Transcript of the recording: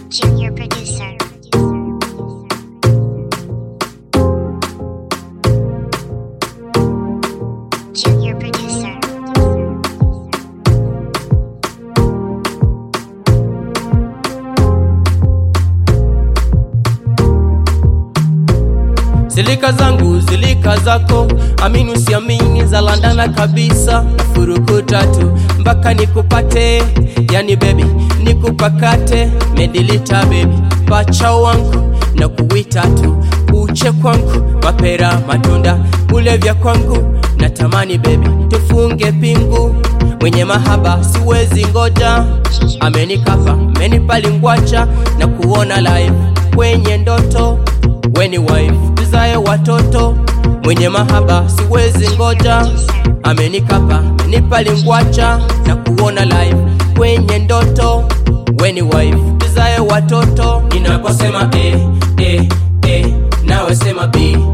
Junior producer. Junior producer. Zilika zangu zilika zako, amini usiamini, za landana kabisa, furuku tatu mpaka nikupate, yani baby nikupakate, medilita baby, pacha wangu na kuwita tu, uche kwangu, mapera matunda, ulevya kwangu, natamani baby tufunge pingu, mwenye mahaba siwezi ngoja, amenikafa amenipalingwacha na kuona live kwenye ndoto weni wife tuzae watoto mwenye mahaba siwezi ngoja amenikapa amenipalingwacha na kuona live kwenye ndoto weni wife tuzae watoto ninaposema eh, eh, eh, nawe sema b